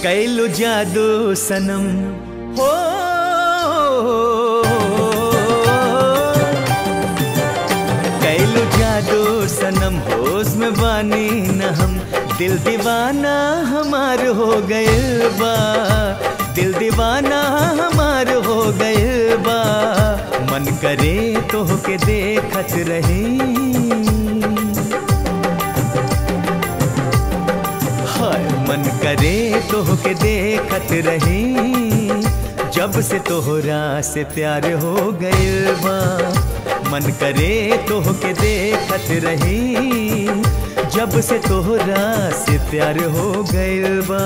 कैलू जादू सनम हो कैलू जादू सनम होश में बानी न हम दिल दीवाना हमार हो गए बा दिल दीवाना हमार हो गए बा मन करे तो के देखत रही हाय मन करे तो के देखत रही जब से तोहरा से प्यार हो गइल बा मन करे तो के देखत रही जब से तोहरा से प्यार हो गइल बा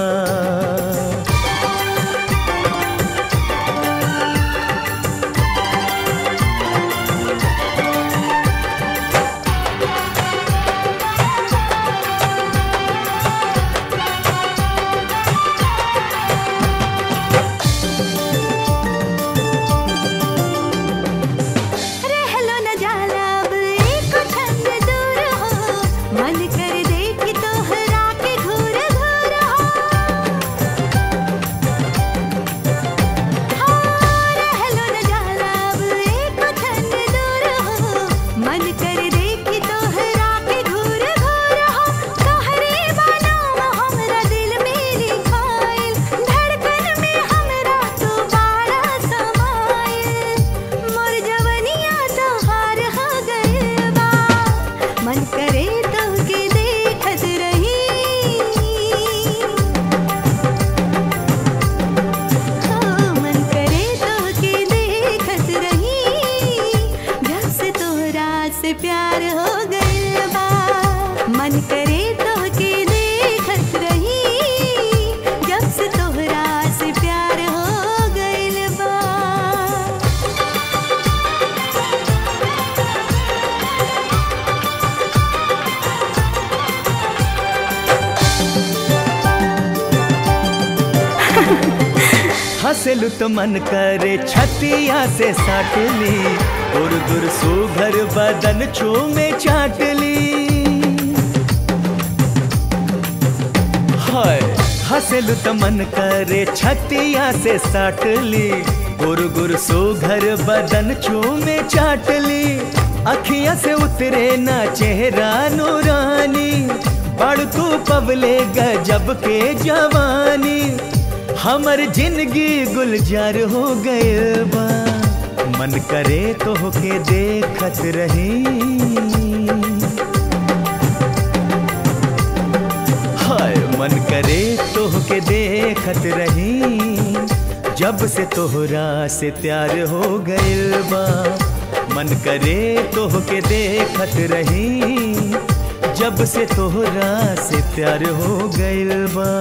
रहलो न जाला अब एक छंद दूर हो मन कर देख तोहरा के घूर घूर हो हाँ, रहलो न जाला अब एक छंद दूर हो मन कर देख तोहरा के घूर घूर हो तोहरे बनाम हमरा दिल में लिखाइल धड़कन में हमरा तू बाड़ा समाइल मोर जवनिया तोहार हो गइल बा मन करे तो के देखत रही हो मन करे तो के देखत रही जब से तोहरा से प्यार हो गइल बा मन करे तो के देखत रही जब से तोहरा से प्यार हो गइल बा हंसलू तो मन करे छतिया से साट ली दूर दूर सुघर बदन छू में चाट ली हाय हंसलू तो मन करे छतिया से साट ली गुर गुर सुघर बदन छू में चाट ली अखिया से उतरे ना चेहरा नूरानी बड़ तू पबले गजब के जवानी हमर जिंदगी गुलजार हो गए बा मन करे तो के देखत रही हाय मन करे तो के देखत रही जब से तोहरा से प्यार हो गइल बा मन करे तो के देखत रही जब से तोहरा से प्यार हो गइल बा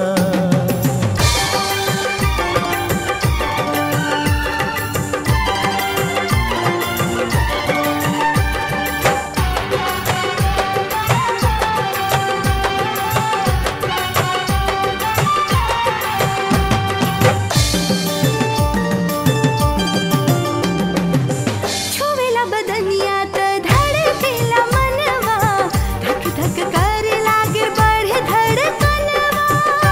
छुवेला बदनिया त धड़केला मनवा धक धक करे लागे बढ़े धड़कनवा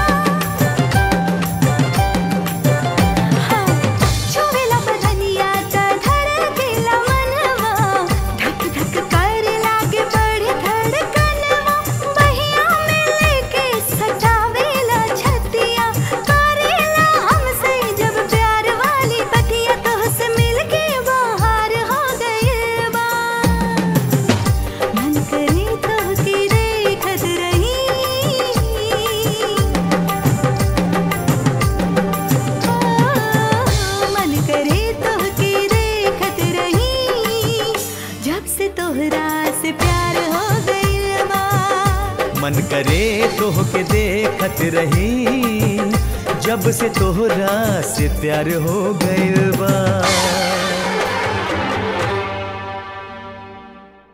हाँ, छुवेला बदनिया त धड़केला मनवा धक धक करे लागे बढ़े धड़कनवा बहिया में लेके सजावेला छतिया करेला हमसे जब प्यार वाली बतिया तोहसे मिलके बाहर हो गइल बा मन करे तोहके देखत रही मन करे तोहके देखत रही जब से तोहरा से प्यार हो गइल बा मन करे तो के देखत रही जब से तोहरा से प्यार हो गइल बा